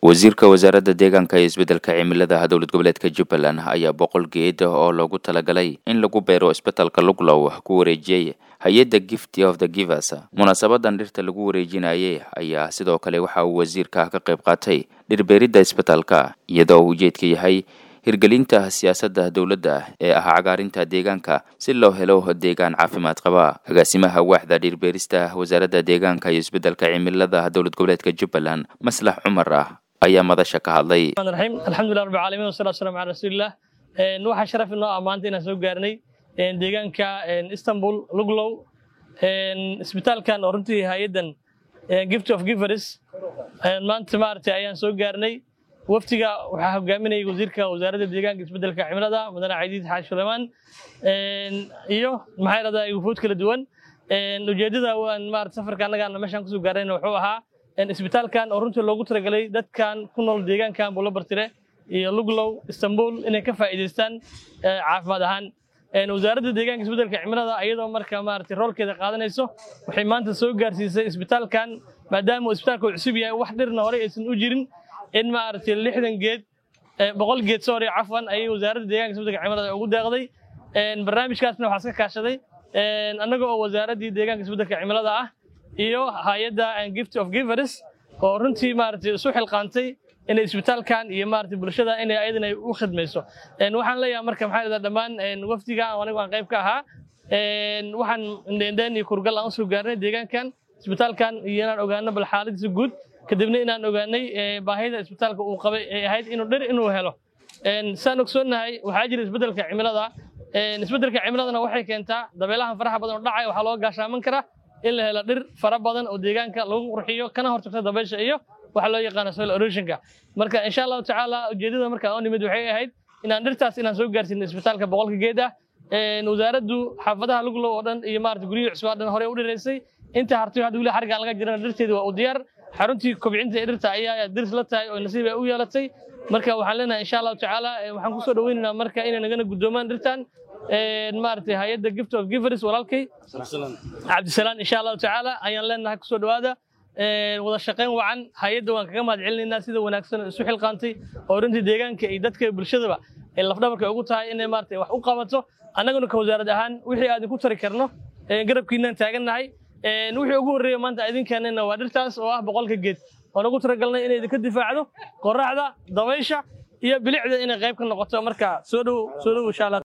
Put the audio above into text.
wasiirka wasaaradda deegaanka iyo isbeddelka cimilada dowlad goboleedka jubbaland ayaa boqol geed oo loogu talagalay in lagu beero isbetelka luglow ku wareejiyey hay-adda gift of the givers munaasabadan dhirta lagu wareejinayay ayaa sidoo kale waxa uu wasiirka ka qayb qaatay dhirbeeridda isbetelka iyadoo uu ujeedka yahay hirgelinta siyaasadda dowladda ee ah cagaarinta deegaanka si loo helo deegaan caafimaad qaba agaasimaha waaxda dhirbeerista wasaaradda deegaanka iyo isbeddelka cimilada dowlad goboleedka jubbaland maslax cumar ah ayaa madasha ka hadlay raxiim alxamdulilah rabbi caalamiin wasalatu waslamu cala rasuulillah waxaa sharaf inoo ah maanta inaan soo gaarnay deegaanka istanbul luglow isbitaalkan oo runtii hay-addan gift of givers maanta maaragtay ayaan soo gaarnay waftiga waxaa hogaaminayay wasiirka wasaaradda deegaanka isbeddelka cimilada mudane cadiid xaaji sulaymaan iyo maxaa yidhahdaa wufuud kala duwan ujeeddada waan maarata safarka annagaan meeshaan kusoo gaarayna wuxuu ahaa isbitaalkan oo runtii loogu talagalay dadkan ku nool deegaankan buulabartire iyo luglow istanbul inay ka faa'iidaystaan caafimaad ahaan wasaaradda deegaanka isbeddelka cimilada iyadoo marka maarata roolkeeda qaadanayso waxay maanta soo gaarsiisay isbitaalkan maadaama uu isbitaalka uu cusub yahay wax dhirna horey aysan u jirin in maaragtay lixdan geed boqol geed sorry cafwan ayay wasaaradda deegaanka isbeddelka cimilada ugu deeqday barnaamijkaasna waxaa iska kaashaday annaga oo wasaaraddii deegaanka isbeddelka cimilada ah iyo hay-adda gift of givers oo runtii maaragtay isu xilqaantay inay isbitaalkan iyo maaragtay bulshada inay ayadana u khidmayso waxaan leeyahay marka maxaa yidhahdaa dhammaan wafdiga anigu aan qayb ka ahaa waxaan indheendheen iyo kurgal aan usoo gaarnay deegaankan isbitaalkan iyo inaan ogaano bal xaaladiisa guud kadibna inaan ogaanay baahida isbitaalka uu qabay ay ahayd inuu dhir inuu helo saan ogsoonnahay waxaa jira isbeddelka cimilada isbeddelka cimiladana waxay keentaa dabeelahan faraha badan oo dhacaya waxaa looga gaashaaman karaa in la helo dhir fara badan oo deegaanka lagu qurxiyo kana hortagta dabeysha iyo waxa loo yaqaano soil erosionka marka insha allahu tacaala ujeedada markaan oo nimid waxay ahayd inaan dhirtaas inaan soo gaarsiino isbitaalka boqolka geed ah wasaaraddu xaafadaha luglow oo dhan iyo maarata guryihii cusub oo dhan horey u dhiraysay inta hartay hadda weli xargaan laga jirana dhirteedi waa u diyaar xaruntii kobcinta ee dhirta ayaa dirs la tahay oo nasiib ay u yeelatay marka waxaan leenahay insha allahu tacaala waxaan kusoo dhaweynaynaa marka inay nagana guddoomaan dhirtan maaragtay hay-adda gift of givers walaalkay cabdisalaan insha allahu tacaala ayaan leenahay kusoo dhawaada wada shaqayn wacan hay-adda waan kaga mahad celinaynaa sida wanaagsan oo isu xilqaantay oo runtii deegaanka iyo dadka bulshadaba ay lafdhabarka ugu tahay inay maaragtay wax u qabato annaguna ka wasaarad ahaan wixii aad ku tari karno garabkiinaan taagannahay wixii ugu horreeya maanta idinkeenana waa dhirtaas oo ah boqolka geed oon ugu talagalnay inay idinka difaacdo qoraxda dabaysha iyo bilicda inay qayb ka noqoto marka soo dhow soo dhow insha allah